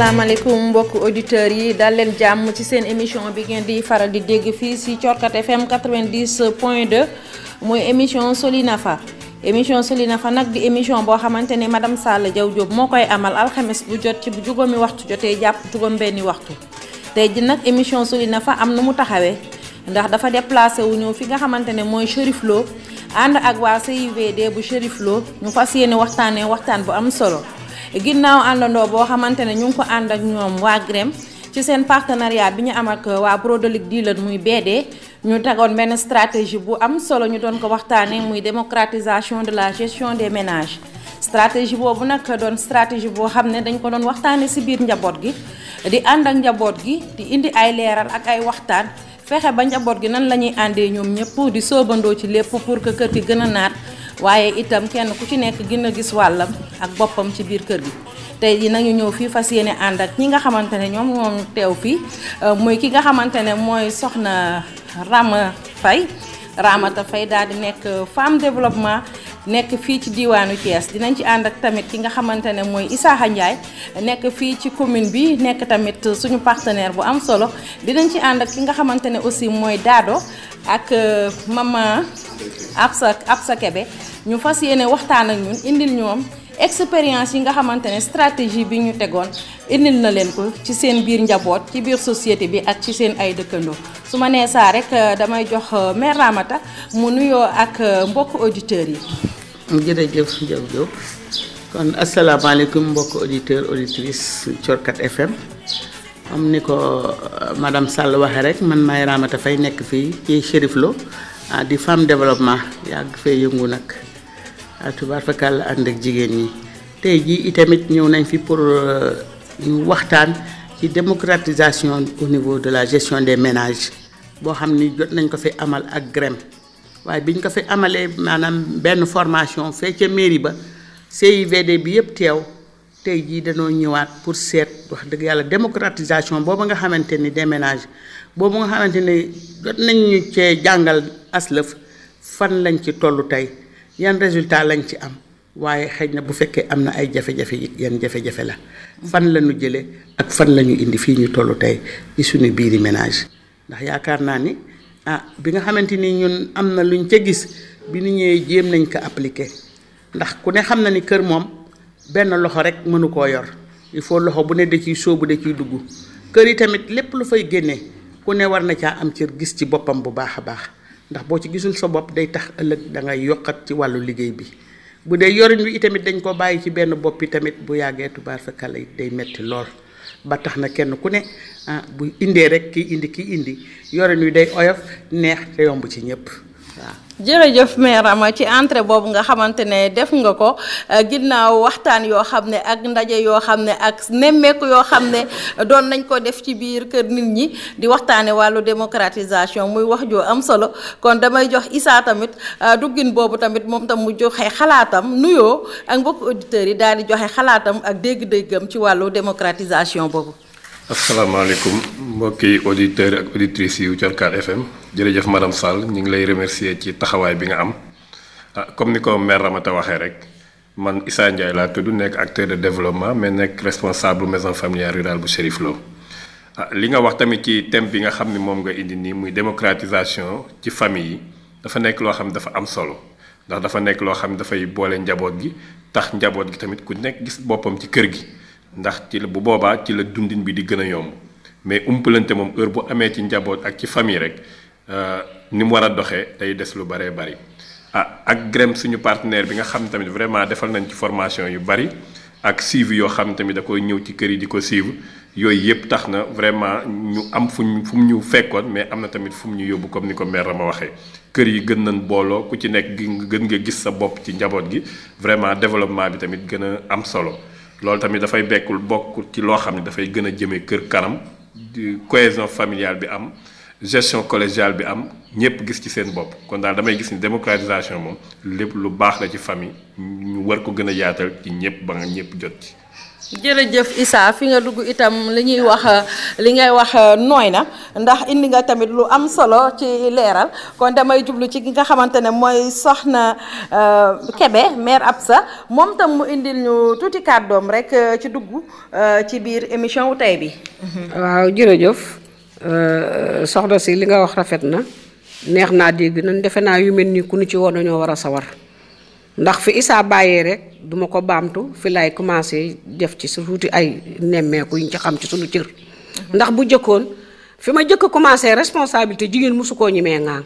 asalaamaaleykum mbokk auditeurs yi dal leen jàmm ci seen émission bi ngeen di faral di dégg fii si Thiorkat FM 90 point 2 mooy émission Solinafa émission Solinafa nag di émission boo xamante ne madame Sall Diaw Diop moo koy amal alxames bu jot ci bu juróomi waxtu jotee jàpp juróom benni waxtu tey ji nag émission Solinafa am na mu taxawee ndax dafa déplacé wu ñëw fi nga xamante ne mooy Chérif Lo ànd ak waa CIVD bu Chérif Lo ñu fas yéene waxtaanee waxtaan bu am solo ginnaaw àndandoo boo xamante ne ñu ngi ko ànd ak ñoom waa GREM ci seen partenariat bi ñu am ak waa Prodolic Dealer muy BD ñu tegoon benn stratégie bu am solo ñu doon ko waxtaanee muy démocratisation de la gestion des ménages stratégie boobu nag doon stratégie boo xam ne dañ ko doon waxtaanee ci biir njaboot gi di ànd ak njaboot gi di indi ay leeral ak ay waxtaan fexe ba njaboot gi nan la ñuy àndee ñoom ñëpp di soobandoo ci lépp pour que kër gi gën a naat waaye itam kenn ku ci nekk gën a gis wàllam ak boppam ci biir kër gi tey ji nañu ñëw fii fas yéene ànd ak ñi nga xamante ne ñoom ñoom teew fii muy ki nga xamante ne mooy soxna Rama Faye Ramata Faye daal di nekk femme développement nekk fii ci diwaanu Thiès dinañ ci ànd ak tamit ki nga xamante ne mooy Isaaxa Ndiaye nekk fii ci commune bi nekk tamit suñu partenaire bu am solo dinañ ci ànd ak ki nga xamante ne aussi mooy Dado ak mama Absa Absa Kebe ñu fas yéene waxtaan ak ñun indil ñoom expérience yi nga xamante ne stratégie bi ñu tegoon indil na leen ko ci seen biir njaboot ci biir société bi ak ci seen ay dëkkandoo su ma nee saa rek damay jox mère Ramata mu nuyoo ak mbokk auditeurs yi. jërëjëf Diaw Diop kon asalaamaaleykum mbokk auditeur auditrice Thiorkat FM am ni ko madame Sall waxee rek man maay Ramata Faye nekk fii ci Chérif Lo di femme développement yàgg fee yëngu nag tubaar fakal ànd ak jigéen ñi tey jii itamit ñëw nañ fi pour ñu waxtaan ci démocratisation au niveau de la gestion des ménages boo xam ni jot nañ ko fi amal ak GREM waaye bi ñu ko fi amalee maanaam benn formation fee ca mairie ba CIVD bi yëpp teew tey jii dañoo ñëwaat pour seet wax dëgg yàlla démocratisation boobu nga xamante ni des ménages boobu nga xamante ni jot nañ ñu cee jàngal aslëf fan lañ ci tollu tey yan résultat lañ ci am waaye xëy na bu fekkee am na ay jafe-jafe yi yan jafe-jafe la fan la ñu jëlee ak fan la ñu indi fii ñu tollu tey ci suñu biiri ménage ndax yaakaar naa ni ah bi nga xamante ni ñun am na luñ ca gis bi ñu ñëwee jéem nañ ko appliquer ndax ku ne xam na ni kër moom benn loxo rek mënu koo yor il faut loxo bu ne da ciy sóobu da ciy dugg kër yi tamit lépp lu fay génnee ku ne war na caa am cër gis ci boppam bu baax a baax ndax boo ci gisul sa bopp day tax ëllëg da ngay yokkat ci wàllu liggéey bi bu dee yorin wi itamit dañ ko bàyyi ci benn bopp yi tamit bu yàggee tubaar fa kala it day metti lool ba tax na kenn ku ne ah bu indee rek kii indi kii indi yorin wi day oyof neex te yomb ci ñëpp waaw. jërëjëf mère Rama ci entrée boobu nga xamante ne def nga ko ginnaaw waxtaan yoo xam ne ak ndaje yoo xam ne ak nemmeeku yoo xam ne doon nañ ko def ci biir kër nit ñi di waxtaane wàllu démocratisation muy wax joo am solo kon damay jox Issa tamit duggin boobu tamit moom tam mu joxe xalaatam nuyoo ak mbokk auditeurs yi daal di joxe xalaatam ak dégg-déggam ci wàllu démocratisation boobu. asalaamaaleykum mbokki auditeurs ak auditrices yu Thiorkat FM jërëjëf madame Sall ñu ngi lay remercier ci taxawaay bi nga am ah comme ni ko mère Ramata waxee rek man Issa Ndiaye laa tudd nekk acteur de développement mais nekk responsable maison familiale rurale bu Chérif Lo ah li nga wax tamit ci thème bi nga xam ni moom nga indi nii muy démocratisation ci famille yi dafa nekk loo xam ne dafa am solo ndax dafa nekk loo xam ne dafay boole njaboot gi tax njaboot gi tamit ku nekk gis boppam ci kër gi. ndax ci la bu boobaa ci la dundin bi di gën a yomb mais umpalante moom heure bu amee ci njaboot ak ci famille rek ni mu war a doxee day des lu bëree bëri. ah ak GREM suñu partenaire bi nga xam tamit vraiment defal nañ ci formation yu bëri ak suivi yoo xam tamit da koy ñëw ci kër yi di ko suivre yooyu yëpp tax na vraiment ñu am fu ñu fu mu ñu fekkoon mais am na tamit fu mu ñu yóbbu comme ni ko mère ma waxee. kër yi gën nañ booloo ku ci nekk gën nga gis sa bopp ci njaboot gi vraiment développement bi tamit gën a am solo. loolu tamit dafay bekkul bokk ci loo xam ne dafay gën a jëmee kër kanam di cohésion familiale bi am gestion collégiale bi am ñëpp gis ci seen bopp kon daal damay gis ni démocratisation moom lépp lu baax la ci famille ñu war ko gën a yaatal ci ñëpp ba nga ñëpp jot ci. jërëjëf Issa fi nga dugg itam li ñuy wax li ngay wax nooy na ndax indi nga tamit lu am solo ci leeral kon damay jublu ci ki nga xamante ne mooy soxna Kebe maire Absa moom tam mu indil ñu tuuti kàddoom rek ci dugg ci biir émission wu tey bi. waaw jërëjëf soxna si li nga wax rafet na neex naa dégg nañ defe naa yu mel nii ku nu ci woon dañoo war a sawar ndax fi Issa bàyyee rek duma ko baamtu fi lay commencé def ci su tuuti ay nemmeeku yuñ ci xam ci suñu cër. ndax bu jëkkoon fi ma jëkk commencé responsabilité jigéen mosu koo ñemee ŋaang.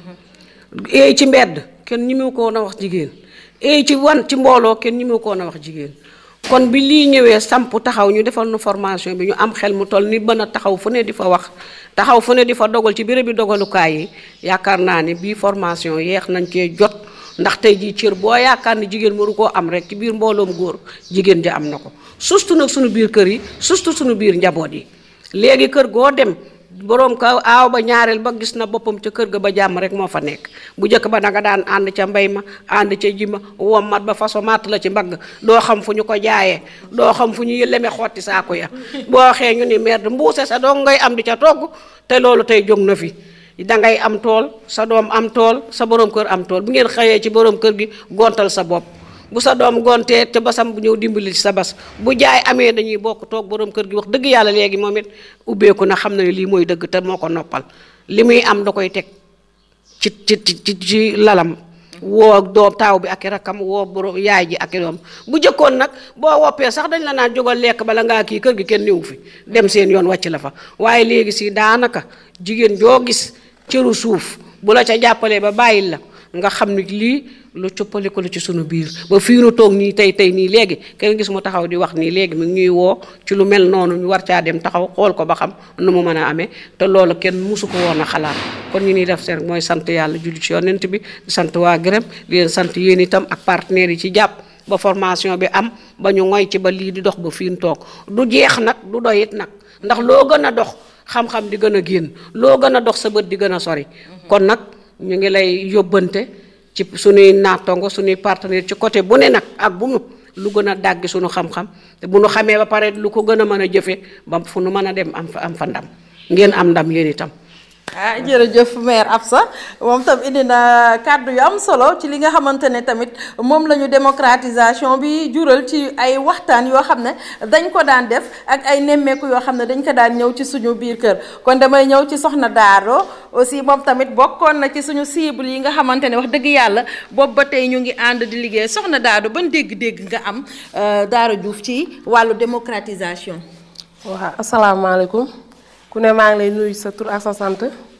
eey ci mbedd kenn ñemewu ko woon a wax jigéen eey ci wan ci mbooloo kenn ñemewu ko woon a wax jigéen. kon bi lii ñëwee samp taxaw ñu defal nu formation bi ñu am xel mu toll ni bën a taxaw fu ne di fa wax taxaw fu ne di fa dogal ci béréb bi dogalukaay yi yaakaar naa ne bii formation yeex nañ cee jot ndax tey jii cër boo yaakaar ni jigéen waru koo am rek ci biir mbooloom góor jigéen ji am na ko surtout nag suñu biir kër yi surtout suñu biir njaboot yi léegi kër goo dem boroom ka aaw ba ñaareel ba gis na boppam ca kër ga ba jàmm rek moo fa nekk bu njëkk ba danga daan ànd ca mbay ma ànd ca ji ma wommat ba façon matt la ci mbagg doo xam fu ñu ko jaayee doo xam fu ñu leme xotti saako ya boo waxee ñu ni merde mbuuse sa doo ngay am di ca togg te loolu tey jóg na fi dangay am tool sa doom am tool sa borom kër am tool bu ngeen xëyee ci borom kër gi gontal sa bopp bu sa doom gontee te basam bu ñëw dimbali ci sa bas bu jaay amee dañuy bokk toog borom kër gi wax dëgg yàlla léegi moom it ubbeeku na xam na ne lii mooy dëgg te moo ko noppal li muy am da koy teg ci ci ci ci lalam woo doom taaw bi ak i rakkam woo borom yaay ji ak i doom bu jëkkoon nag boo woppee sax dañ la naan jógal lekk bala ngaa kii kër gi kenn néewu fi dem seen yoon wàcc la fa waaye léegi si daanaka jigéen joo gis cëru suuf bu la ca jàppalee ba bàyyil la nga xam ni lii lu coppaliku la ci sunu biir ba fii nu toog nii tey tey nii léegi kenn gis mu taxaw di wax nii léegi mi ngi ñuy woo ci lu mel noonu ñu war caa dem taxaw xool ko ba xam nu mu mën a amee te loolu kenn musu ko woon a xalaat kon ñu ni def seen mooy sant yàlla julli ci yonent bi di sant waa gërëm di leen sant yéen itam ak partenaires yi ci jàpp ba formation bi am ba ñu ngoy ci ba lii di dox ba fii nu toog du jeex nag du doyit nag ndax loo gën a dox xam-xam di gën a génn loo gën a dox sa bët di gën a sori kon nag ñu ngi lay yóbbante ci suñuy naatongo suñuy partenaire ci côté bu ne nag ak bu mu lu gën a dàggi suñu xam-xam te bu nu xamee ba pare lu ko gën a mën a jëfe ba fu nu mën a dem am fa am fa ndam ngeen am ndam yéen itam ah jërëjëf maire Absa moom tam indi na kàddu yu am solo ci li nga xamante ne tamit moom la ñu démocratisation bi jural ci ay waxtaan yoo xam ne dañ ko daan def ak ay nemmeeku yoo xam ne dañ ko daan ñëw ci suñu biir kër kon damay ñëw ci soxna Daaro aussi moom tamit bokkoon na ci suñu cible yi nga xamante ne wax dëgg yàlla boobu ba tey ñu ngi ànd di liggéey soxna Daaro ban dégg-dégg nga am Daaro Diouf ci wàllu démocratisation. waaw asalaamaaleykum. ku ne maa ngi lay nuyu sa tur ak sa sant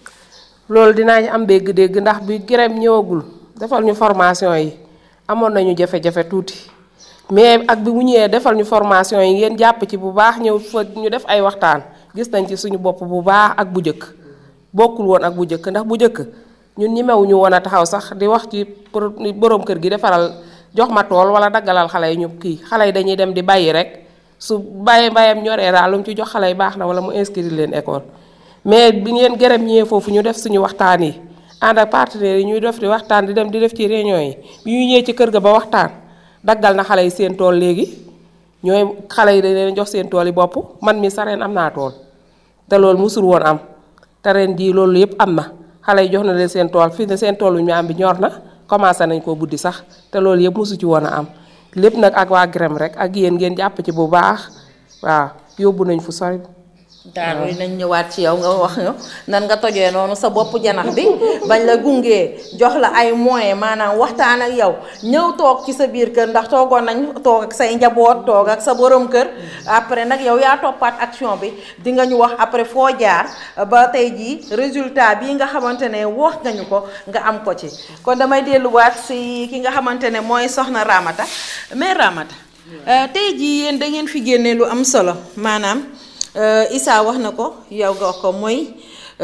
loolu dinaa ñu am dégg-dégg ndax bi grève ñëwagul defal ñu formation yi amoon nañu jafe-jafe tuuti mais ak bi mu ñëwee defal ñu formation yi ngeen jàpp ci bu baax ñëw fa ñu def ay waxtaan gis nañ ci suñu bopp bu baax ak bu njëkk bokkul woon ak bu njëkk ndax bu njëkk ñun ñemewuñu woon a taxaw sax di wax ci borom kër gi defaral jox ma tool wala daggalal xale yi ñu kii xale yi dañuy dem di bàyyi rek. su bàyyi mbayam ñoree daal lu mu ci jox xale yi baax na wala mu inscrire leen école mais bi ngeen gërëm ñëwee foofu ñu def suñu waxtaan yi ànd ak partenaires yi ñuy def di waxtaan di dem di def ci réunion yi bi ñuy ñëwee ci kër ga ba waxtaan daggal na xale yi seen tool léegi ñooy xale yi dañ leen jox seen tool yi bopp man mi sa ren am naa tool te loolu musul woon am te ren jii loolu yëpp am na xale yi jox na leen seen tool fii ne seen tool ñu am bi ñor na commencé nañ koo buddi sax te loolu yëpp musu ci woon a am lépp nag ak waa grem rek ak yéen ngeen jàpp ci bu baax waaw yóbbu nañ fu sori. daaru yi nañ ñëwaat ci yow nga wax ñu nan nga tojee noonu sa bopp janax bi bañ la gungee jox la ay moyens maanaam waxtaan ak yow ñëw toog ci sa biir kër ndax toogoon nañ toog ak say njaboot toog ak sa borom kër après nag yow yaa toppaat action bi di nga ñu wax après foo jaar ba tey jii résultat bii nga xamante ne wax nga ñu ko nga am ko ci kon damay delluwaat si ki nga xamante ne mooy soxna Ramata mais Ramata tey jii yéen da ngeen fi génne lu am solo maanaam Issa wax na ko yow nga wax ko mooy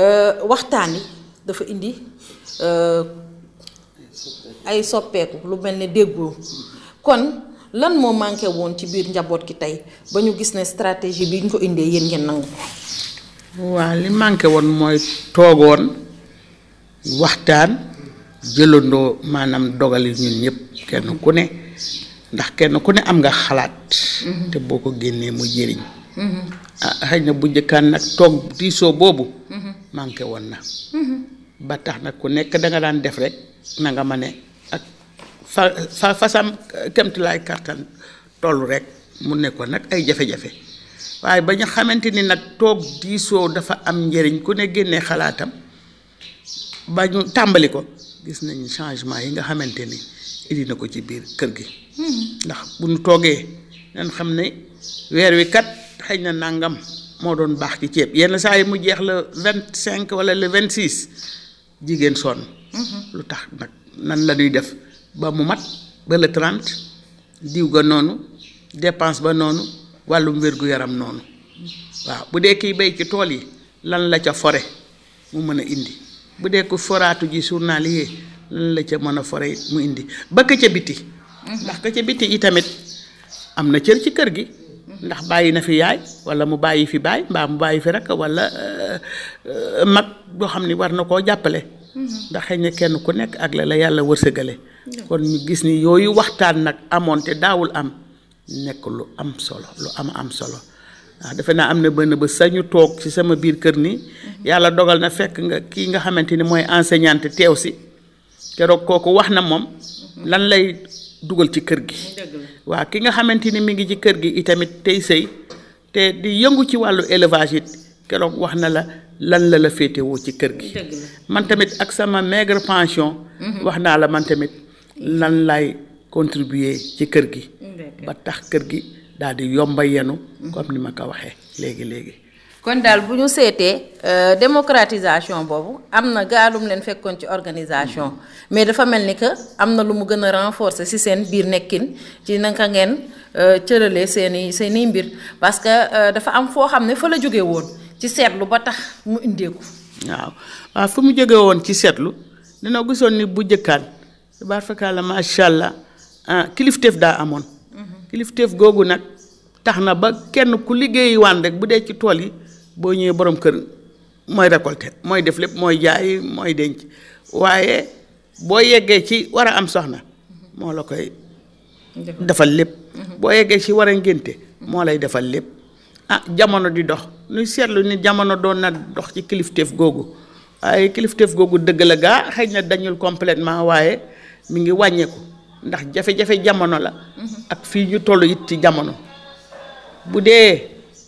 waxtaan yi dafa indi ay soppeeku lu mel ne déggoo kon lan moo manqué woon ci biir njaboot gi tey ba ñu gis ne stratégie bi ñu ko indee yéen ngeen nangu ko. waaw li manqué woon mooy toogoon waxtaan jëlandoo maanaam dogali ñun ñëpp kenn ku ne ndax kenn ku ne am nga xalaat te boo ko génnee mu jëriñ ah xëy na bu njëkkaan nag toog diisoo boobu manqué woon na ba tax nag ku nekk da nga daan def rek na nga ma ne ak fa fa fasam kemtulaay kartan toll rek mu nekkoon nag ay jafe-jafe waaye ba ñu xamante ni nag toog diisoo dafa am njëriñ ku ne génnee xalaatam ba ñu tàmbali ko gis nañu changement yi nga xamante ni indi na ko ci biir kër gi ndax bu ñu toogee dañ xam ne weer wi kat xëy na nangam moo doon baax ci ceeb yenn saa yi mu jeex le vingt cinq wala le vingt six jigéen sonn lu tax nag nan la ñuy def ba mu mat ba le trente diw ga noonu dépense ba noonu wàllum wér-gu-yaram noonu waaw bu dee kiy béy ci tool yi lan la ca fore mu mën a indi bu dee ko foraatu ji journalier lan la ca mën a fore mu indi ba ka ca biti ndax ka ca biti itamit am na cër ci kër gi ndax bàyyi na fi yaay wala mu bàyyi fi baay mbaa mu bàyyi fi rek wala mag boo xam ni war na koo jàppale ndax xëy na kenn ku nekk ak la la yàlla wërsëgale kon ñu gis ni yooyu waxtaan nag amoon te daawul am nekk lu am solo lu am am solo waaw defe naa am na benn ba sañu toog ci sama biir kër ni yàlla dogal na fekk nga kii nga xamante ni mooy enseignante teew si keroog kooku wax na moom lan lay dugal ci kër gi waaw ki nga xamante ni mi ngi ci kër gi itamit tey sëy te di yëngu ci wàllu élevage it keroog wax na la lan la la féetewoo ci kër gi man tamit ak sama maigre pension wax naa la man tamit lan lay contribuer ci kër gi ba tax kër gi daal di yomba yenu comme ni ma ko waxee léegi léegi kon daal bu ñu seetee démocratisation boobu am na gaalum leen fekkoon ci organisation mais dafa mel ni que am na lu mu gën a renforcer ci seen biir nekkin ci naka ngeen cëralee seeni seeni mbir parce que dafa am foo xam ne fa la jóge woon ci seetlu ba tax mu indeeku waaw waaw fu mu jóge woon ci seetlu dina gisoon ni bu jëkkaan baar fakkaala macha allah ah kilifteef daa amoon kilifteef googu nag tax na ba kenn ku liggéeyi waan rek bu dee ci tool yi boo ñëwee borom kër mooy récolter mooy def lépp mooy jaay mooy denc waaye boo yeggee ci war a am soxna moo la koy defal lépp boo yeggee ci war a ngénte moo lay defal lépp ah jamono di dox nuy seetlu ni jamono doon na dox ci kilifteef googu waaye kilifteef googu dëgg la gaa xëy na dañul complètement waaye mi ngi wàññeeku ndax jafe-jafe jamono la ak fii ñu toll it ci jamono bu dee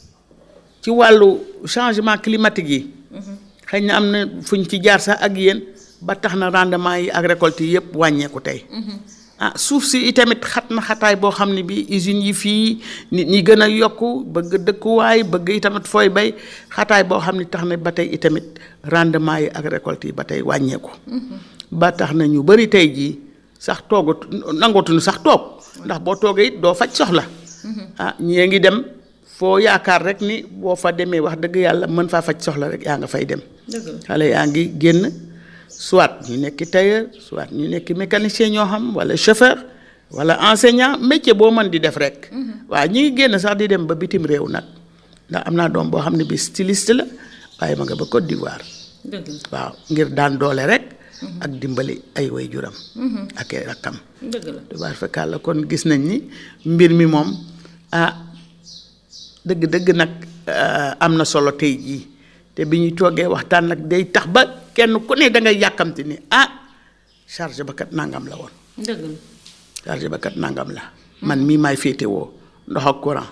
ci wàllu changement climatique yi xëy na am na fuñ ci jaar sax ak yéen ba tax na rendement yi ak récolte yi yëpp wàññeeku tey ah suuf si itamit xat na xataay boo xam ne bi usines yi fii nit ñi gën a yokku bëgg dëkkuwaay bëgg itamit fooy bay xataay boo xam ne tax na ba tey itamit rendement yi ak récolte yi ba tey wàññeeku ba tax na ñu bari tey jii sax toogatu nangootuñu sax toog ndax boo toogee it doo faj soxla ah ñii ngi dem foo yaakaar rek ni boo fa demee wax dëgg yàlla mën faa faj soxla rek yaa nga fay dem xale yaa ngi génn soit ñu nekk tailleur soit ñu nekk mécanicien ñoo xam wala chauffeur wala enseignant métier boo mën di def rek waaw ñi ngi génn sax di dem ba bitim réew nag ndax am naa doom boo xam ne bi styliste la waaye ma nga ba Côte d'Ivoire waaw ngir daan doole rek ak dimbali ay waajuram ak ay rakkam tubaar fekkaat la kon gis nañ ni mbir mi moom ah dëgg-dëgg nag am na solo tey jii te bi ñuy toogee waxtaan nag day tax ba kenn ku ne da ngay yàkkamti ni ah charge ba kat nangam la woon charge ba kat nangam la man mii maay féetewoo ndox ak courant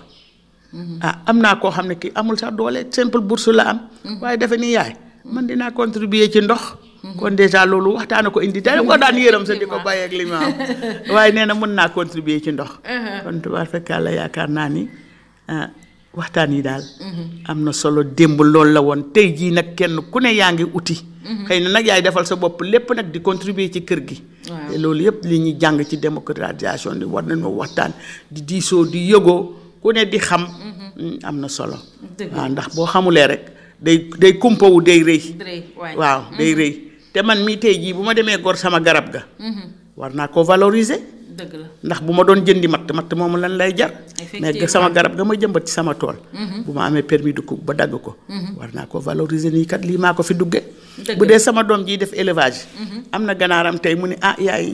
ah am naa koo xam ne kii amul sax doole simple bourse la am waaye dafa ni yaay man dinaa contribuer ci ndox kon déjà loolu waxtaana ko indi da ko daan yërëm sa di ko bàyyi ak li ma am waaye nee na mën naa contribuer ci ndox kon tubaar fekkaa la yaakaar naa ni waxtaan yi daal am na solo démb loolu la woon tey jii nag kenn ku ne yaa ngi uti xëy na nag yaay defal sa bopp lépp nag di contribuer ci kër gi te loolu yëpp li ñuy jàng ci démocratisation di war nañoo waxtaan di diisoo di yëgoo ku ne di xam am na solo waaw ndax boo xamulee rek day day kumpawu day rëy waaw day rëy te man mii tey jii bu ma demee gor sama garab ga war naa ko valoriser dëgg la ndax bu ma doon jëndi matt matt moomu lan lay jar mais sama garab ga ma jëmbat ci sama tool bu ma amee permis de coupe ba dagg ko war naa ko valoriser nii kat lii maa ko fi dugge bu dee sama doom jii def élevage am na ganaaram tey mu ne ah yaay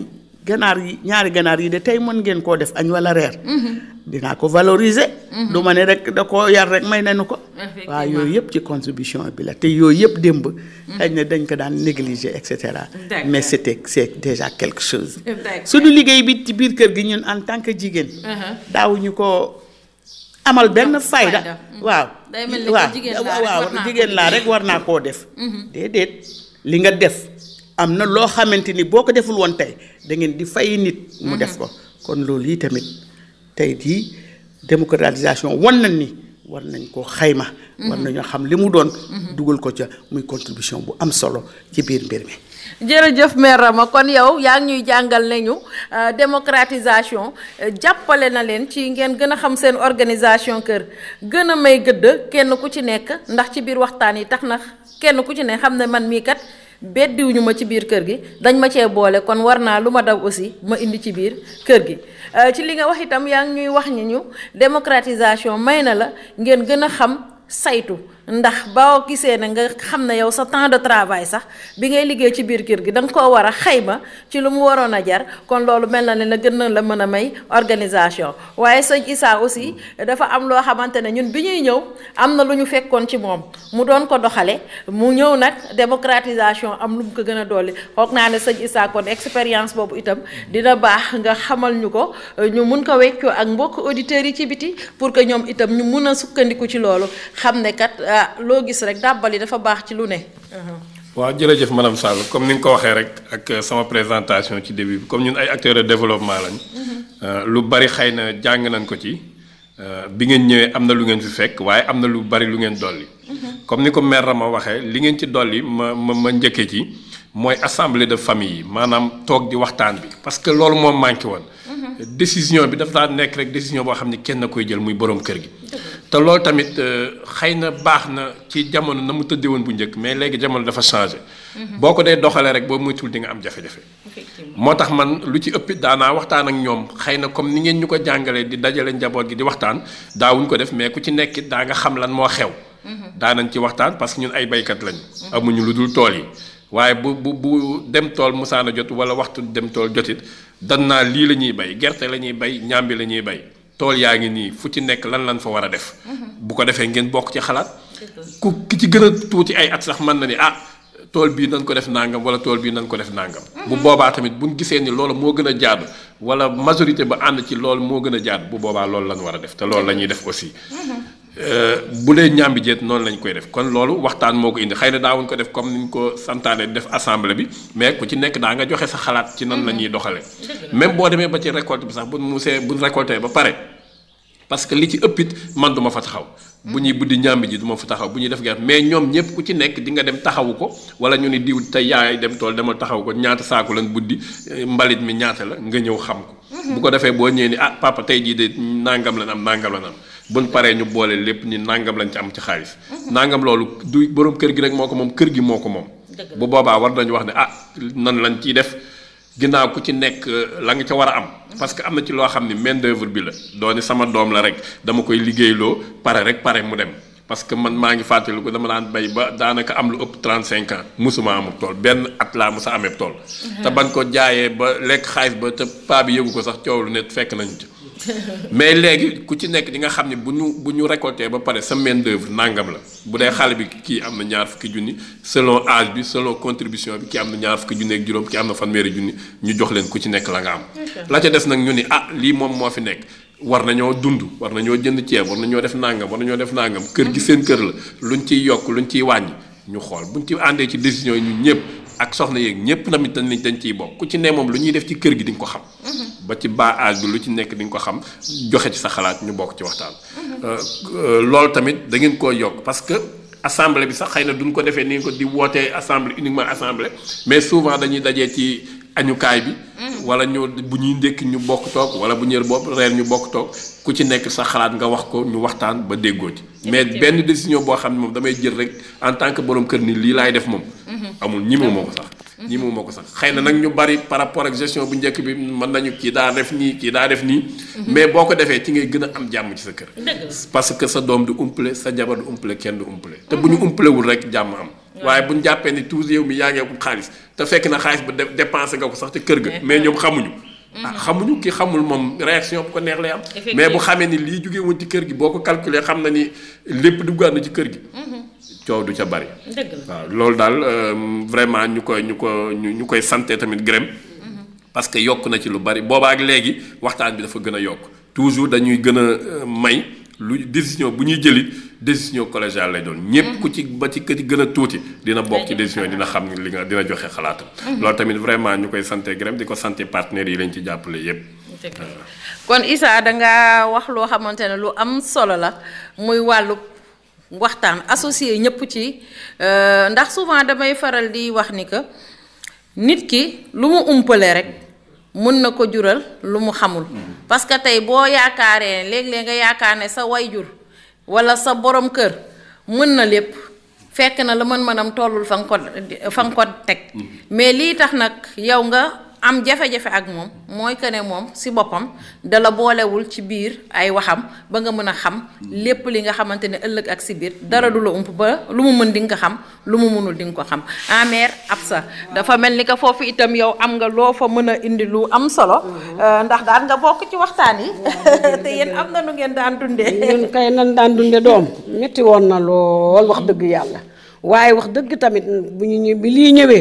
ganaar yi ñaari ganaar yi de tey mën ngeen koo def añ wala reer dinaa ko valoriser du ma ne rek da koo yar rek may nañu ko waaw yooyu yëpp ci contribution bi la te yooyu yëpp démb xëy na dañ ko daan négliger et cetera D'accord. mais c'était c'est déjà quelque chose D'accord. suñu liggéey bi ci biir kër gi ñun en tant que jigéen daawuñu ko amal benn fayda fayda. waaw Day mel ni que waaw jigéen laa rek waaw war naa ko jigéen laa rek war naa koo def déedéet li nga def am na loo xamante ni boo ko deful woon tey da ngeen di fay nit mu def ko kon loolu yi tamit tey jii démocratisation wan nañ ni war nañ koo xayma war nañoo xam li mu doon dugal ko ca muy contribution bu am solo ci biir mbir mi jërëjëf mère Rama kon yow yaa ngi ñuy jàngal nañu euh, démocratisation euh, jàppale na leen ci ngeen gën a xam seen organisation kër gën a may gëdd kenn ku ci nekk ndax ci biir waxtaan yi tax na kenn ku ci ne xam ne man mii kat beddiwuñu ma ci biir kër gi dañ ma cee boole kon war naa lu ma daw aussi ma indi ci biir kër gi Euh, ci li nga wax itam yaa ngi ñuy wax ñi ñu démocratisation may na la ngeen gën a xam saytu ndax boo gisee ne nga xam ne yow sa temps de travail sax bi ngay liggéey ci biir kër gi da nga koo war a xayma ci lu mu waroon a jar kon loolu mel na ne la gën na la mën a may organisation waaye sëñ Issa aussi dafa am loo xamante ne ñun bi ñuy ñëw am na lu ñu fekkoon ci moom mu doon ko doxale mu ñëw nag démocratisation am lu mu ko gën a dolli xoog naa ne sëñ Issa kon expérience boobu itam dina baax nga xamal ñu ko ñu mun ko weccoo ak mbokk auditeurs yi ci biti pour que ñoom itam ñu mun a sukkandiku ci loolu xam ne kat ah loo gis rek dàbbali dafa baax ci lu ne. waaw jërëjëf madame Sall comme ni nga ko waxee rek ak sama présentation ci début bi comme ñun ay acteurs de développement lañ. lu bari xëy na jàng nañ ko ci bi ngeen ñëwee am na lu ngeen fi fekk waaye am na lu bari lu ngeen dolli. comme ni ko mère Rama waxee li ngeen ci dolli ma ma ma njëkkee ci mooy assemblée de famille yi maanaam toog di waxtaan bi parce que loolu moom manqué woon. décision bi dafa daan nekk rek décision boo xam ne kenn na koy jël muy borom kër gi. te loolu tamit xëy na baax na ci jamono na mu tëddee woon bu njëkk mais léegi jamono dafa changé. boo ko dee doxalee rek boo moytuwul di nga am jafe-jafe. moo tax man lu ci ëpp daanaa waxtaan ak ñoom xëy na comme ni ngeen ñu ko jàngalee di dajale njaboot gi di waxtaan daawuñ ko def mais ku ci nekk daa nga xam lan moo xew. daanañ ci waxtaan parce que ñun ay baykat lañu. amuñu lu dul tool yi. waaye bu bu bu dem tool musaana jot wala waxtu dem tool jotit dan naa lii la ñuy bay gerte la ñuy bay ñaambi la ñuy bay tool yaa ngi nii fu ci nekk lan lan fa war a def. bu ko defee ngeen bokk ci xalaat. ku ki ci gën a tuuti ay at sax mën na ni ah tool bii nañ ko def nangam wala tool bii nañ ko def nangam. bu boobaa tamit bu ñu gisee ni loolu moo gën a jaadu wala majorité ba ànd ci loolu moo gën a jaadu bu boobaa loolu lañ war a def te loolu la ñuy def aussi. bu dee ñaambi jeet noonu lañ koy def kon loolu waxtaan moo ko indi xëy na daawuñ ko def comme ni ñu ko santaane def assemblée bi mais ku ci nekk daa nga joxe sa xalaat ci nan la ñuy doxalee. même boo demee ba ci récolte bi sax bu musee bu récolté ba pare parce que li ci ëpp it man du ma fa taxaw. bu ñuy buddi ñaambi ji du ma fa taxaw bu ñuy def gerte mais ñoom ñëpp ku ci nekk di nga dem taxawu ko wala ñu ni diw tey yaay dem tool demal taxawu ko ñaata saaku lañ buddi mbalit mi ñaata la nga ñëw xam ko. bu ko defee boo ñëwee ni ah papa tey jii de nangam lañ am nangam lañ am. buñ paree ñu boole lépp ni nangam lañ ci am ci xaalis. nangam loolu du borom kër gi rek moo ko moom kër gi moo ko moom. bu boobaa war nañu wax ne ah nan lañ ciy def ginnaaw ku ci nekk la nga ca war a am. parce que am na ci loo xam ne main d'œuvre bi la dooni sama doom la rek dama koy liggéeyloo pare rek pare mu dem. parce que man maa ngi fàttali ko dama daan bay ba daanaka am lu ëpp 35 ans musuma amul tool benn at laa musa amee tool. te ban ko jaayee ba lekk xaalis ba te paa bi yëgu ko sax coow lu ne fekk nañu ci. mais léegi ku ci nekk di nga xam ne bu ñu bu ñu récolté ba pare sa main d'œuvre nangam la bu dee xale bi kii am na ñaar fukki junni selon âge bi selon contribution bi kii am na ñaar fukki junni ak juróom kii am na fanweeri junni ñu jox leen ku ci nekk la nga am. la ca des nag ñu ni ah lii moom moo fi nekk war nañoo dund war nañoo jënd ceeb war nañoo def nangam war nañoo def nangam kër gi seen kër la luñ ciy yokk luñ ciy wàññi ñu xool buñ ci àndee ci décision yi ñun ñëpp ak soxna yeeg ñëpp tamit dañ dañ ciy bokk ku ci ne moom lu ñuy def ci kër gi di nga ko xam. ba ci bas âge bi lu ci nekk di nga ko xam joxe ci sa xalaat ñu bokk ci waxtaan. loolu tamit da ngeen koo yokk parce que assemblée bi sax xëy na duñ ko defee ni nga ko di wootee assemblée uniquement assemblée mais souvent dañuy dajee ci añukaay bi. wala ñu bu ñuy ndékki ñu bokk toog wala bu ñëwee bopp reer ñu bokk toog ku ci nekk sa xalaat nga wax ko ñu waxtaan ba déggoo ci. mais benn décision boo xam ne moom damay jël rek en tant que borom kër ni lii laay def moom. amul ñi moo ko sax. ñi moo ko sax xëy na nag ñu bari par rapport ak gestion bu njëkk bi mën nañu kii daa def nii kii daa def nii. mais boo ko defee ci ngay gën a am jàmm ci sa kër. parce que sa doom du umpale sa jabar du umpale kenn du umpale. te bu ñu umpalewul rek jàmm am. waaye bu ñu jàppee ni toujours yow mi yaa ngi wut xaalis te fekk na xaalis ba def dépensé nga ko sax te kër ga mais ñoom xamuñu ah xamuñu ki xamul moom réaction bu ko neex lay am mais bu xamee ni lii jógee woon ci kër gi boo ko calculer xam na ni lépp duggaat na ci kër gi coow du ca bari dëgg la waaw loolu daal euh, vraiment ñu koy ñu ko ñu ñu koy santé tamit gërëm parce que yokk na ci lu bari boobaa ak léegi waxtaan bi dafa gën a yokk toujours dañuy gën a euh, may lu décision bu ñuy jëlit décision collégiale lay doon ñëpp ku ci ba ci kër ci gën a tuuti dina bokk ci décision yi dina xam ni li nga dina joxe xalaatam loolu tamit vraiment ñu koy santé gërëm di ko santé partenaires yi lañ ci jàppale yépp kon Issa danga wax loo xamante ne lu am solo la muy wàllu waxtaan associé ñëpp ci euh, ndax souvent damay faral di wax ni que nit ki lu mu umpale rek mun na ko jural lu mu xamul parce que tey boo yaakaaree léeg-léeg nga yaakaar ne sa wayjur walla sa borom kër mën na lépp fekk na la mën-mënam tollul fa nga ko fa nga ko teg mais lii tax nag yow nga am jafe-jafe ak moom mooy que ne moom si boppam dala boolewul ci biir ay waxam ba nga mën a xam lépp li nga xamante ne ëllëg ak si biir dara du la ump ba lu mu mën di nga ko xam lu mu mënul di nga ko xam amer ab sa dafa mel ni que foofu itam yow am nga loo fa mën a indi lu am solo ndax daan nga bokk ci waxtaan yi te yéen am na nu ngeen daan dundee ñun kay nan daan dunde doom metti woon na lool wax dëgg yàlla waaye wax dëgg tamit bu ñu ñëw bi lii ñëwee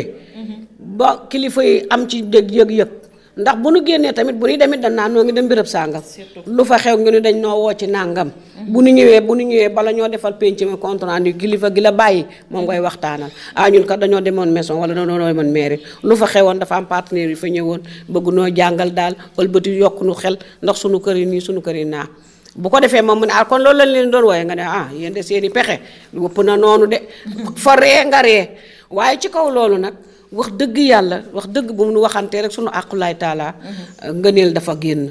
ba kilifa yi am ci dëgg yëg-yëg ndax bu nu génnee tamit bu ñu demit dañ naan noo ngi dem béréb sàngam lu fa xew ngi ni dañ noo woo ci nàngam bu nu ñëwee bu nu ñëwee bala ñoo defal penc mi compte rendu kilifa gi la bàyyi moom ngay waxtaanal ah ñun kat dañoo demoon maison wala dañoo demoon mairie lu fa xewoon dafa am partenaire yu fa ñëwoon bëgg noo jàngal daal wëlbati yokk nu xel ndax sunu kër yi nii sunu kër yi naa bu ko defee moom mu ne ah kon loolu lañ leen doon wooye nga ne ah yéen de seen i pexe wëpp na noonu de fa ree nga ree waaye ci kaw loolu nag wax dëgg yàlla wax dëgg bu nu waxantee rek sunu àqulaay taala ngëneel dafa génn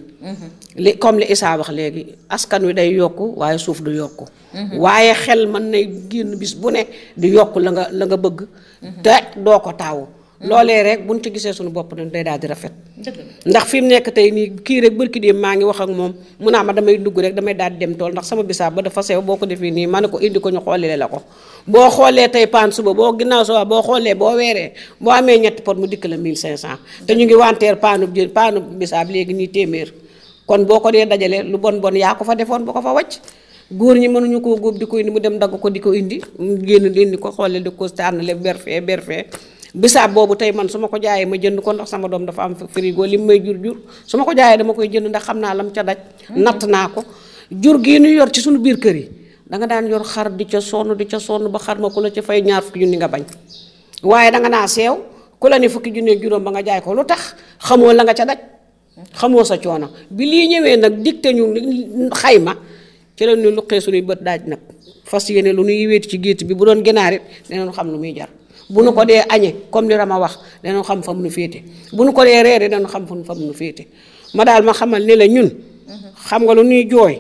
li comme li Issa wax léegi askan wi day yokku waaye suuf du yokku waaye xel mën nay génn bis bu ne di yokk la nga la nga bëgg te doo ko taawu loolee rek buñ ci gisee suñu bopp dañ day daal di rafet ndax fi mu nekk tey nii kii rek bërki dem maa ngi wax ak moom mu naa ma damay dugg rek damay daal di dem tool ndax sama bisaab ba dafa sew boo ko defee nii ma ne ko indi ko ñu xoolee la ko boo xoolee tey paan suba boo ginnaaw suba boo xoolee boo weeree boo amee ñetti pot mu dikk la 1500 te ñu ngi wanteer paanub jën paanub bisaab léegi nii téeméer kon boo ko dee dajalee lu bon bon yaa ko fa defoon bu ko fa wàcc góor ñi mënuñu koo góob di ko indi mu dem dagg ko di ko indi mu génn indi ko xoolee di ko tànnale berfee berfee bisaab boobu tey man su ma ko jaayee ma jënd ko ndax sama doom dafa am frigo li mu may jur jur su ma ko jaayee dama koy jënd ndax xam naa lam ca daj natt naa ko jur gii nu yor ci suñu biir kër yi danga daan yor xar di ca sonn di ca sonn ba xar ma ku la ca fay ñaar fukki junni nga bañ waaye danga naa seew ku la ne fukki junni juróom ba nga jaay ko lu tax xamoo la nga ca daj xamoo sa coono bi lii ñëwee nag dicté ñu xayma ci la ñu luqee suñuy bët daaj nag fas yéene lu nuy wéeti ci gétt bi bu doon ginaar it dinañ xam lu muy jar bu nu ko dee añee comme li Rama wax danañ xam fa mu nu féete bu nu ko dee reere danañ xam fa mu nu féete ma daal ma xamal ne la ñun xam nga lu nuy jooy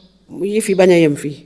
yi fi bañ a yem fii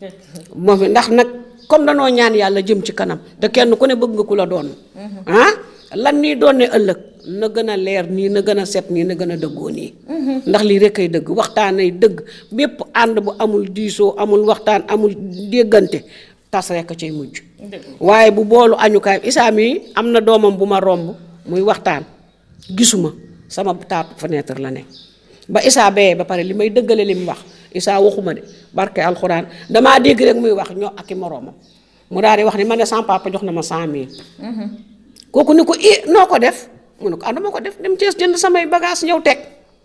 moom ndax nag comme danoo ñaan yàlla jëm ci kanam te kenn ku ne bëgg nga ku la doon ah lan nii doon ne ëllëg na gën a leer nii na gën a set nii na gën a dëggoo nii ndax lii rek ay dëgg waxtaan ay dëgg bépp ànd bu amul diisoo amul waxtaan amul déggante tas rek a cay mujj waaye bu boolu añukaay Issa mi am na doomam bu ma romb muy waxtaan gisuma sama taatu fenêtre la ne ba Issa bayee ba pare li may dëggale li mu wax Issa waxuma de barke alxuraan damaa dégg rek muy wax ñoo ak i moroomam mu daal di wax ni ma ne sama papa jox na ma cent mille kooku ni ko i noo ko def mu ne ko ah dama ko def dem Cees jënd samay bagage ñëw teg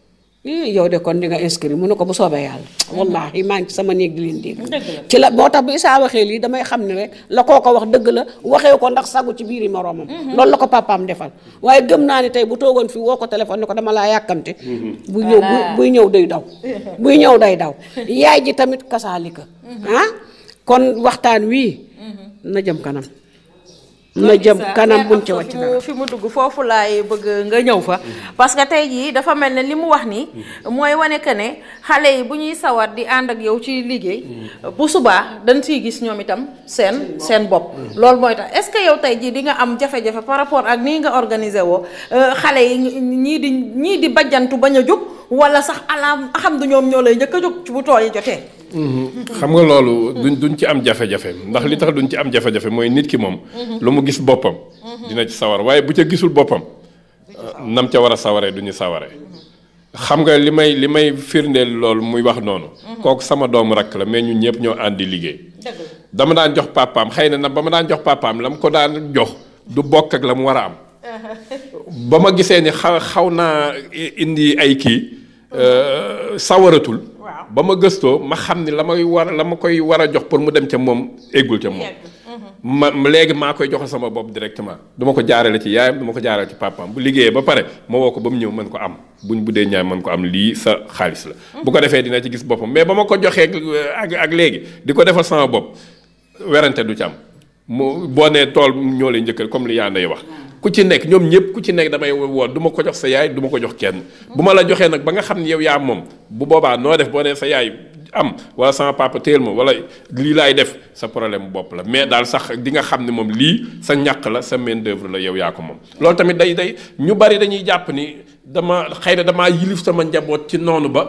ii yow de kon di nga inscrit mu ne ko bu soobee yàlla wallahi maa ngi ci sama néeg di leen dégg ci la moo tax bu Issa waxee lii damay xam ne rek la koo ko wax dëgg la waxee ko ndax sagu ci biiri moroomam loolu la ko papaam defal waaye gëm naa ni tey bu toogoon fii woo ko téléphone ni ko dama laa yàkkamte buy ñëw buy ñëw day daw buy ñëw day daw yaay ji tamit kasaalika ah kon waxtaan wii na jëm kanam na jëm kanam buñ ci wàcc dara fi mu dugg foofu laay bëgg nga ñëw fa parce que tey jii dafa mel ne li mu wax nii mooy wane que ne xale yi bu ñuy sawar di ànd ak yow ci liggéey bu subaa dañ siy gis ñoom itam seen seen bopp loolu mooy tax est-ce que yow tey jii di nga am jafe-jafe par rapport ak nii nga organisé woo xale yi ñii di ñii di bajjantu bañ a jóg wala sax alaam xam du ñoom ñoo lay njëkk a jóg ci bu tooy jotee xam nga loolu duñ duñ ci am jafe-jafe ndax li tax duñ ci am jafe-jafe mooy nit ki moom lu mu gis boppam dina ci sawar waaye bu ca gisul boppam nam ca war a sawaree du ñu sawaree xam nga li may li may firndeel loolu muy wax noonu kooku sama doomu rakk la mais ñun ñëpp ñoo àndi liggéey dama daan jox papaam xëy na nag ba ma daan jox papaam la mu ko daan jox du bokk ak la mu war a am ba ma gisee ni xaw xaw naa indi ay kii sawaratul ba ma gëstoo ma xam ni la may war la ma koy war a jox pour mu dem ca moom éggul ca moom ma léegi maa koy joxe sama bopp directement du ma ko jaarale ci yaayam du ma ko jaarale ci papaam bu liggéeyee ba pare ma woo ko ba mu ñëw mën ko am buñ bu dee ñaay mën ko am lii sa xaalis la bu ko defee dina ci gis boppam mais ba ma ko joxee ak ak léegi di ko defal sama bopp werante du ci am mu boo nee tool ñoo lay njëkkal comme li yaa nday wax ku ci nekk ñoom ñëpp ku ci nekk damay woo du ma ko jox sa yaay du ma ko jox kenn bu ma la joxee nag ba nga xam ne yow yaa moom bu boobaa noo def boo nee sa yaay am wala sama papa téel ma wala lii laay def sa problème bopp la mais daal sax di nga xam ne moom lii sa ñàkk la sa main d'œuvre la yow yaa ko moom loolu tamit day day ñu bari dañuy jàpp ni dama xëy na damaa yilif sama njaboot ci noonu ba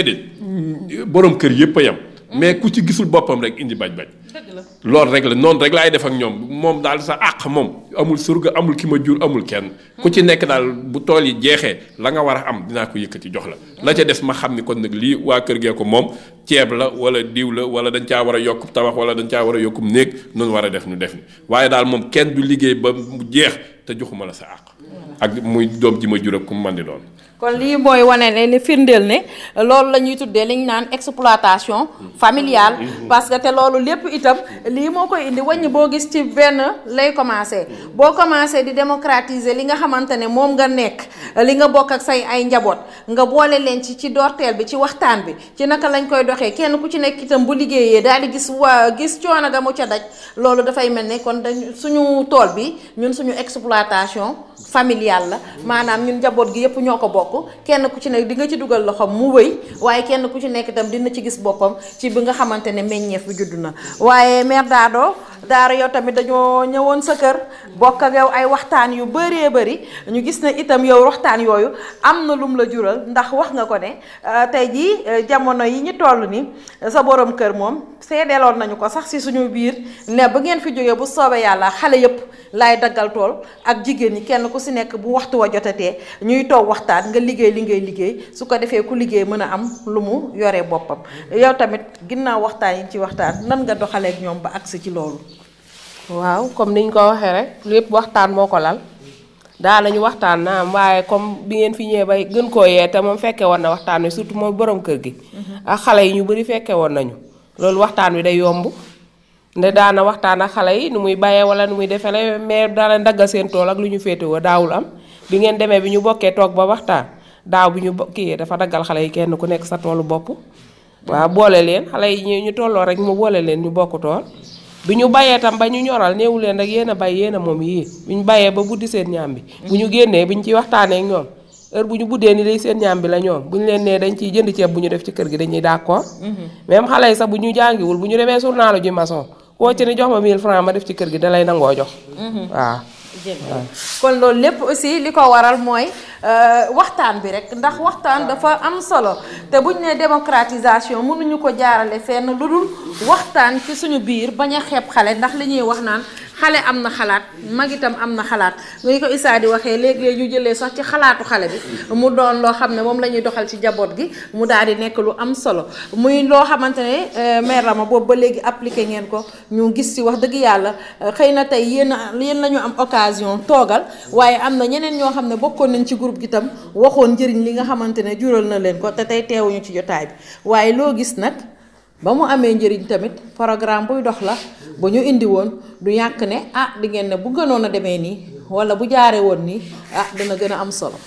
déedéet borom kër yëpp a yam mais ku ci gisul boppam rek indi bañ-bañ loolu rek la noonu rek laay def ak ñoom moom daal sa àq moom amul surga amul ki ma jur amul kenn ku ci nekk daal bu tool yi jeexee la nga war a am dinaa ko yëkkati jox la la ca des ma xam ni kon nag lii waa kër gee ko moom ceeb la wala diw la wala dañ caa war a yokk tabax wala dañ caa war a yokkum néeg noonu war a def nu def ni waaye daal moom kenn du liggéey ba mu jeex te joxuma la sa àq ak muy doom ji ma jur ak ku mu mën di doon kon lii mooy wane ne li firndeel ne loolu la ñuy tuddee li ñu naan exploitation familiale parce que te loolu lépp itam lii moo koy indi wàññi boo gis ci benn lay commencé boo commencé di démocratiser li nga xamante ne moom nga nekk li nga bokk ak say ay njaboot nga boole leen ci ci doorteel bi ci waxtaan bi ci naka lañ koy doxee kenn ku ci nekk itam bu liggéeyee daal di gis waa gis coono ga mu ca daj loolu dafay mel ne kon dañ suñu tool bi ñun suñu exploitation familiale la maanaam ñun njaboot gi yëpp ñoo ko bokk kenn ku ci nekk di nga ci dugal loxoom mu wëy waaye kenn ku ci nekk itam dina ci gis boppam ci bi nga xamante ne meññeef bi judd na waaye mère Dado Daara yow tamit dañoo ñëwoon sa kër bokk ak yow ay waxtaan yu bëree bëri ñu gis ne itam yow waxtaan yooyu am na lum la jural ndax wax nga ko ne tey jii jamono yi ñu toll ni sa borom kër moom seedeeloon nañu ko sax si suñu biir ne ba ngeen fi jógee bu soobee yàlla xale yëpp laay daggal tool ak jigéen ñi kenn ku si nekk bu waxtu wa jotatee ñuy toog waxtaan nga liggéey li ngay liggéey su ko defee ku liggéey mën a am lu mu yoree boppam yow tamit ginnaaw waxtaan yi ci waxtaan nan nga doxaleek ñoom ba agsi ci loolu waaw comme niñ ko waxee rek lépp waxtaan moo ko lal daa nañu waxtaan naam waaye comme bi ngeen fi ñëwee bay gën koo yee te moom fekke woon na waxtaan wi surtout mooy borom kër gi ak xale yi ñu bari fekke woon nañu loolu waxtaan wi day yomb nde daana waxtaan ak xale yi nu muy bayee wala nu muy defele mais daana daggal seen tool ak lu ñu féetewoo daawul am bi ngeen demee bi ñu bokkee toog ba waxtaan daaw bi ñu kii dafa daggal xale yi kenn ku nekk sa toolu bopp waaw boole leen xale yi ñu tolloo rek mu boole leen ñu bokk tool bi ñu bayee tam ba ñu ñoral néewu leen rek yéen a bay yéen a moom yii bi ñu bayee ba buddi seen ñaam bi bu ñu génnee bi ñu ciy waxtaanee ak ñoom heure bu ñu buddee ni lay seen ñaam bi la ñoom bu ñu leen nee dañ ciy jënd ceeb bu ñu def ci kër gi dañuy d'accord même xale yi sax bu ñu jàngiwul bu ñu demee journalu ji maçon koo ci ni jox ma 1000 francs ma def ci kër gi da lay nangoo jox waaw kon loolu lépp aussi li ko waral mooy waxtaan bi rek ndax waxtaan dafa am solo te buñ ne démocratisation mënuñu ko jaarale fenn lu dul waxtaan ci suñu biir bañ a xeeb xale ndax li ñuy wax naan xale am na xalaat mag itam am na xalaat ngi ko Issa di waxee léegi ñu jëlee sax ci xalaatu xale bi mu doon loo xam ne moom la ñuy doxal ci jaboot gi mu daal di nekk lu am solo muy loo xamante ne mère Rama boobu ba léegi appliqué ngeen ko ñu gis ci wax dëgg yàlla xëy na tey yéen yéen la ñu am occasion toogal waaye am na ñeneen ñoo xam ne bokkoon nañ ci groupe gi tam waxoon njëriñ li nga xamante ne jural na leen ko te tey teewuñu ci jotaay bi waaye loo gis nag ba mu amee njëriñ tamit programme buy dox la bu ñu indi woon du yàq ne ah di ngeen ne bu gënoon a demee nii wala bu jaaree woon nii ah dina gën a am solo.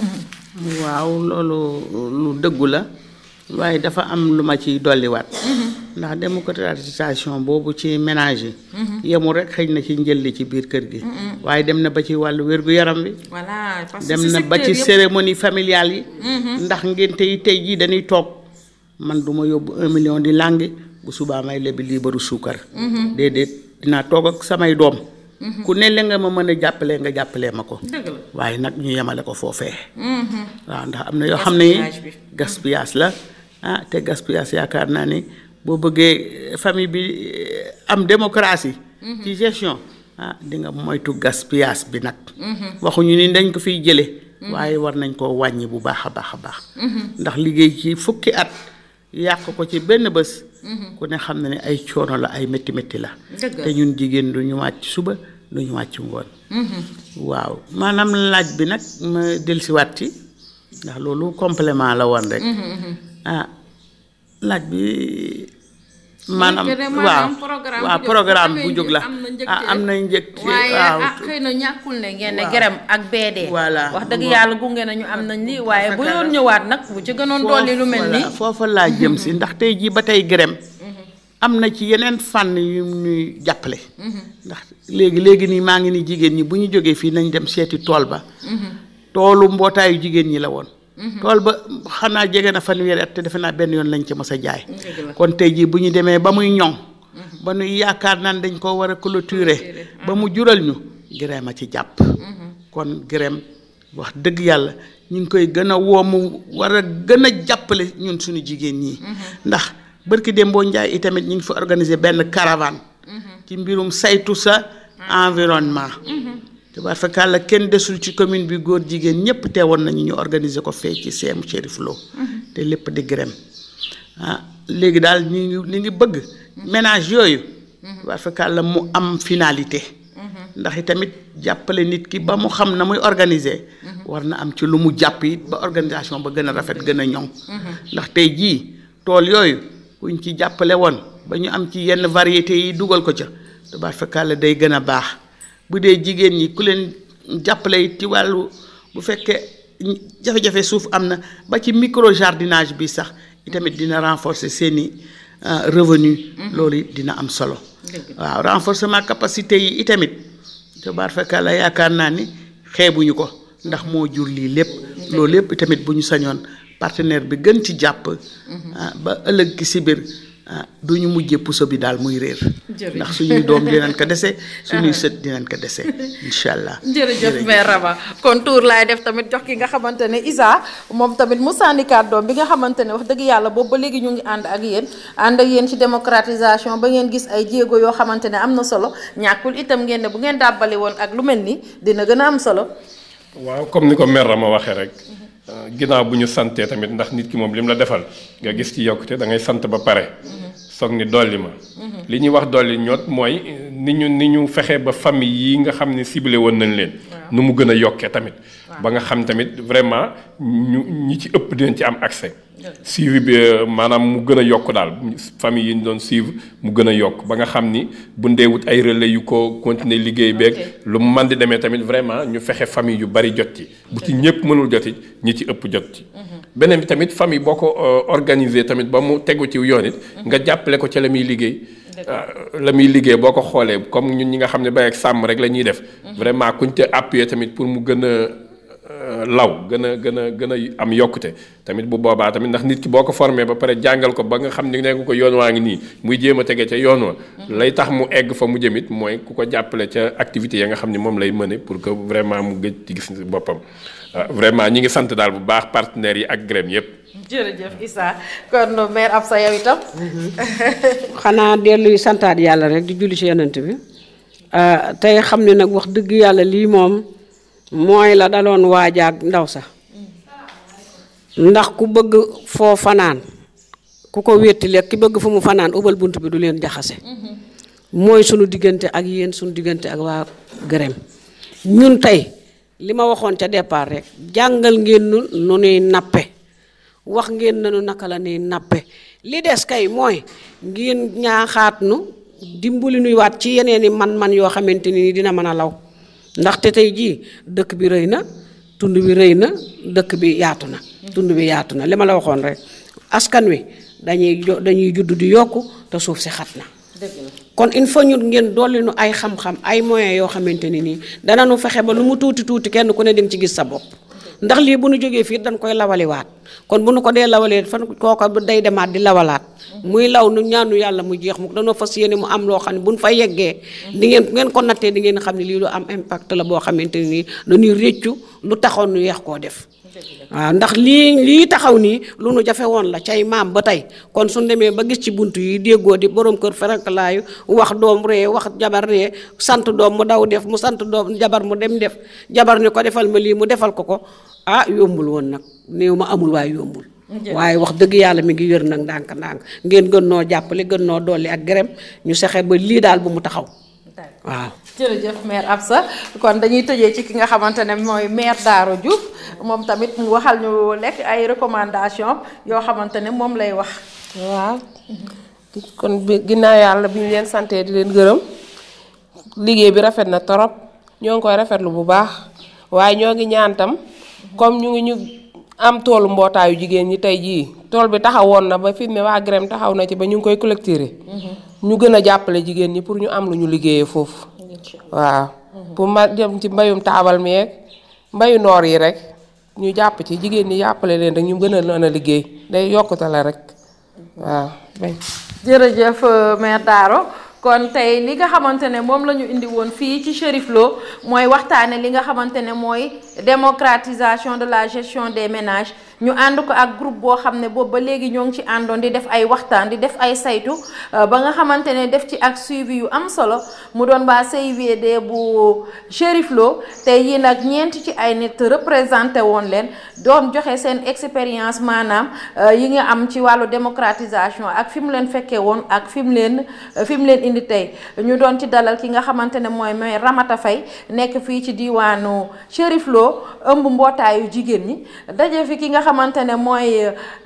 waaw loolu lu dëggu la waaye dafa am lu ma ciy dolliwaat. ndax démocratisation boobu ci ménage yi. yemul rek xëy na ci njëlli ci biir kër gi. waaye dem na ba ci wàllu wér-gu-yaram bi. voilà parce que dem na ba ci cérémonie familiale yi. ndax ngénte yi tey jii dañuy toog man du ma yóbbu un million di làngi bu subaa may lebi liibaru suukar. déedéet dinaa toog ak samay doom. ku ne la nga ma mën a jàppalee nga jàppalee ma ko. dëgg la waaye nag ñu yemale ko foofee. waaw ndax am na yoo xam ne gaspillage la ah te gaspillage yaakaar naa ni boo bëggee famille bi am démocratie ci gestion ah di nga moytu gaspillage bi nag waxuñu ni dañ ko fiy jële waaye war nañ koo wàññi bu baax a baax a baax ndax liggéey ci fukki at yàq ko ci benn bés ku ne xam na ne ay coono la ay métti métti la te ñun jigéen du ñu wàcc suba du ñu wàcc ngoon waaw maanaam laaj bi nag ma dellusiwaat ci ndax loolu complément la woon rek ah laaj bi maanaam waaw waaw programme bu jóg la ah am na njëg waaye waaw ah xëy na ñàkkul ne ngeen ne gërëm ak BD. Voilà. wax dëgg yàlla gunge nañu am nañ li waaye bu yoon ñëwaat nag bu ci gënoon dolli lu mel nii. foofa laa jëm si ndax tey jii ba tey gërëm am na ci yeneen fànn yu ñuy jàppale ndax léegi léegi nii maa ngi ni jigéen ñi bu ñu jógee fii nañ dem seeti tool ba toolu mbootaayu jigéen ñi la woon tool ba xanaa jege na fanweeri at te defe naa benn yoon lañ ca mës a jaay kon tey jii bu ñu demee ba muy ñoŋ ba nuy yaakaar naan dañ ko war a clôturer ba mu jural ñu gërëm a ci jàpp kon gërëm wax dëgg yàlla ñu ngi koy gën a woo mu war a gën a jàppale ñun suñu jigéen ñi ndax bërki Dembo Njaay itamit ñu ngi fi organiser benn caravane ci mbirum saytu sa environnement tubaar fakàlla kenn desul ci commune bi góor jigéen ñëpp teewoon nañu ñu organiser ko fee ci seemu Chérif Lo te lépp di gërëm ah léegi daal ñu ngi ñu ngi bëgg ménage yooyu tubaar fakàlla mu am finalité ndax itamit jàppale nit ki ba mu xam na muy organiser war na am ci lu mu jàpp it ba organisation ba gën a rafet gën a ñoŋ ndax tey jii tool yooyu kuñ ci jàppale woon ba ñu am ci yenn variétés yi dugal ko ca tubaar fakàlla day gën a baax bu dee jigéen ñi ku leen jàppale it ci wàllu bu fekkee jafe-jafe suuf am na ba ci micro jardinage bi sax itamit dina renforcer seeni revenu loolu it dina am solo waaw renforcement capacité yi itamit tubaar fakàlla yaakaar naa ni xeebuñu ko ndax moo jur lii lépp loolu lépp itamit bu ñu sañoon partenaire bi gën ci jàpp ah ba ëllëg ki si biir ah du ñu mujjee puso bi daal muy réer ndax suñuy doom dinañ ko dese suñuy sët dinañ ko dese incha allah jërëjëf mère Rama kon tour laay def tamit jox ki nga xamante ne Isa moom tamit mu sànni kàddoom bi nga xamante ne wax dëgg yàlla boobu ba léegi ñu ngi ànd ak yéen ànd ak yéen ci démocratisation ba ngeen gis ay jéego yoo xamante ne am na solo ñàkkul itam ngeen ne bu ngeen dàbbali woon ak lu mel ni dina gën a am solo waaw comme ni ko mère Rama waxee rek ginnaaw bu ñu santee tamit ndax nit ki moom li mu la defal nga gis ci yokkute da ngay sant ba pare soog ni dolli ma li ñuy wax dolli ñoot mooy ni ñu ni ñu fexe ba famille yi nga xam ne ciblé woon nañ leen nu mu gën a yokkee tamit ba nga xam tamit vraiment ñu ñi ci ëpp dinañ ci am accès suivi bi maanaam mu gën a yokk daal famille yi ñu doon suivre mu gën a yokk ba nga xam ni bu ndee wut ay relais yu ko continuer liggéey beeg lu mu man di demee tamit vraiment ñu fexe famille yu bari jot ci bu ci ñëpp mënul jot ci ñi ci ëpp jot ci beneen bi tamit famille boo ko organiser tamit ba mu tegu ci yoon it nga jàppale ko ca la muy liggéey la muy liggéey boo ko xoolee comme ñun ñi nga xam ne bay ak sàmm rek la ñuy def vraiment kuñ te appuyer tamit pour mu gën a law gën a gën a gën a am yokkute tamit bu boobaa tamit ndax nit ki boo ko formé ba pare jàngal ko ba nga xam ne nekk ko yoon waa ngi nii muy jéem a tege ca yoon wa lay tax mu egg fa mu jëmit mooy ku ko jàppale ca activité ya nga xam ne moom lay mëne pour que vraiment mu gëj ci gis boppam vraiment ñi ngi sant daal bu baax partenaires yi ak grem yépp jërëjëf Issa kon mère Absa yow itam xanaa delluy santaat yàlla rek di julli ci yonent bi tey xam ne nag wax dëgg yàlla lii moom mooy la daloon waajaag ndaw sax ndax ku bëgg foo fanaan ku ko wéttali ak ki bëgg fu mu fanaan ubal bunt bi du leen jaxase mooy sunu diggante ak yéen sunu diggante ak waa gërëm ñun tey li ma waxoon ca départ rek jàngal ngeen nu nu nuy nappe wax ngeen nanu naka la nuy nappe li des kay mooy ngeen ñaaxaat nu dimbali nuy waat ci yeneen i man-man yoo xamante ni dina mën a law ndaxte tey jii dëkk bi rëy na tund bi rëy na dëkk bi yaatu na tund bi yaatu na li ma la waxoon rek askan wi dañuy jo dañuy judd di yokku te suuf si xat na kon il faut ñu ngeen dolli nu ay xam-xam ay moyens yoo xamante ni nii dana nu fexe ba lu mu tuuti tuuti kenn ku ne di nga ci gis sa bopp ndax lii bu nu jógee fii dañ koy lawaliwaat kon bu nu ko dee lawalee fan kooka day demaat di lawalaat muy law nu ñaanu yàlla mu jeex mu danoo fas yéene mu am loo xam ne bu nu fa yeggee di ngeen ngeen ko nattee di ngeen xam ne lii lu am impact la boo xamante ni nii dañuy réccu lu taxoon nu yeex koo def waaw ndax lii lii taxaw nii lu nu jafe woon la cay maam ba tey kon suñ demee ba gis ci bunt yi déggoo di borom kër ferankalaayu wax doom ree wax jabar ree sant doom mu daw def mu sant doom jabar mu dem def jabar ni ko defal ma lii mu defal ko ko ah yombul woon nag néew ma amul waaye yombul waaye wax dëgg yàlla mi ngi wér nag ndànk ndànk ngeen gën noo jàppale gën noo dolli ak gërëm ñu sexe ba lii daal bu mu taxaw waaw jërëjëf maire Absa kon dañuy tëjee ci ki nga xamante ne mooy maire Daro Diouf moom tamit mu waxal ñu lekk ay recommandation yoo xamante ne moom lay wax waaw kon bi ginnaaw yàlla bi ñu leen santee di leen gërëm liggéey bi rafet na torop ñoo ngi koy rafetlu bu baax waaye ñoo ngi ñaan tam comme ñu ngi ñu am toolu mbootaayu jigéen ñi tey jii tool bi taxawoon na ba fi mu ne waa Grem taxaw na ci ba ñu ngi koy collecter ñu gën a jàppale jigéen ñi pour ñu am lu ñu liggéeyee foofu waaw pour ma dem ci mbayum taabal meeg mbayu noor yi rek ñu jàpp ci jigéen ñi jàppale leen rek ñu gën a mën a liggéey day yokkute la rek waaw jërëjëf maire Daro kon tey li nga xamante ne moom la ñu indi woon fii ci Cherif Lo mooy waxtaane li nga xamante ne mooy démocratisation de la gestion des ménages ñu ànd ko ak groupe boo xam ne boobu ba léegi ñoo ngi ci àndoon di def ay waxtaan di def ay saytu ba nga xamante ne def ci ak suivi yu am solo mu doon waa CIVD bu Cherif Lo tey yi nag ñeent ci ay nit représenté woon leen doon joxe seen expérience maanaam yi nga am ci wàllu démocratisation ak fi mu leen fekkee woon ak fi mu leen fi mu leen indi tey ñu doon ci dalal ki nga xamante ne mooy mooy Ramata Faye nekk fii ci diwaanu Cherif Lo ëmb mbootaayu jigéen ñi daje fi ki nga xamante ne mooy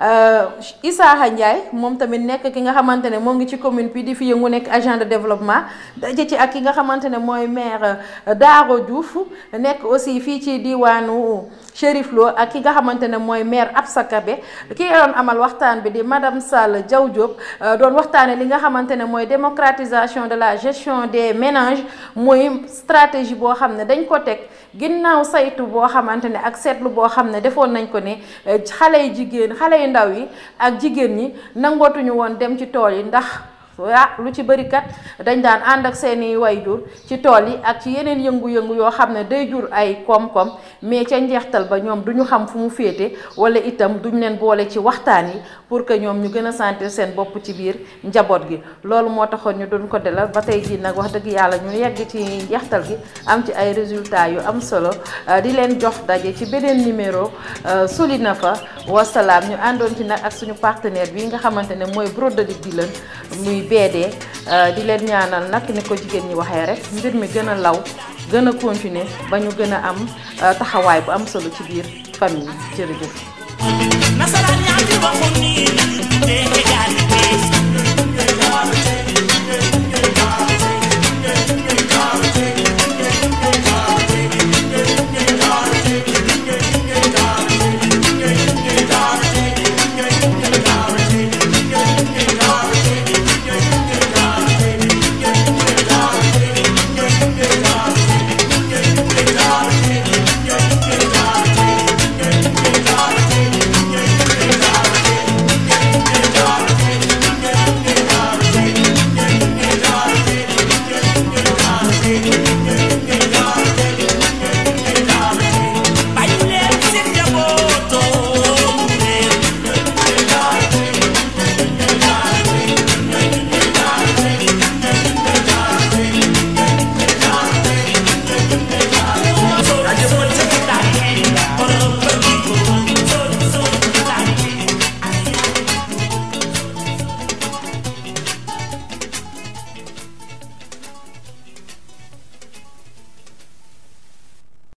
Isaaxa Ndiaye moom tamit nekk ki nga xamante ne moo ngi ci commune bi di fi yëngu nekk agent de développement daje ci ak ki nga xamante ne mooy maire Daro Diouf nekk aussi fii ci diwaanu Cherif Lo ak ki nga xamante ne mooy maire Absa Kabe ki doon amal waxtaan bi di madame Sall Diaw Diop doon waxtaane li nga xamante ne mooy démocratisation de la gestion des ménages muy stratégie boo xam ne dañ ko teg ginnaaw saytu boo xamante ne ak seetlu boo xam ne defoon nañ ko ne xale yu jigéen xale yu ndaw yi ak jigéen ñi nangootuñu woon dem ci tool yi ndax ah lu ci bëri kat dañ daan ànd ak seeni wayjur ci tool yi ak ci yeneen yëngu-yëngu yoo xam ne day jur ay koom-koom mais ca njeextal ba ñoom duñu xam fu mu féete wala itam duñ leen boole ci waxtaan yi pour que ñoom ñu gën a sentir seen bopp ci biir njaboot gi loolu moo taxoon ñu doon ko delal ba tey jii nag wax dëgg yàlla ñu yegg ci njeextal gi am ci ay résultats yu am solo di leen jox daje ci beneen numéro Solina fa wasalaam ñu àndoon ci nag ak suñu partenaire bi nga xamante ne mooy broderie di leen muy BD di leen ñaanal nag ni ko jigéen ñi waxee rek mbir mi gën a law gën a continuer ba ñu gën a am taxawaay bu am solo ci biir famille jërëjëf. nasaraan yaa ngi waxoon nii dégg nga jaay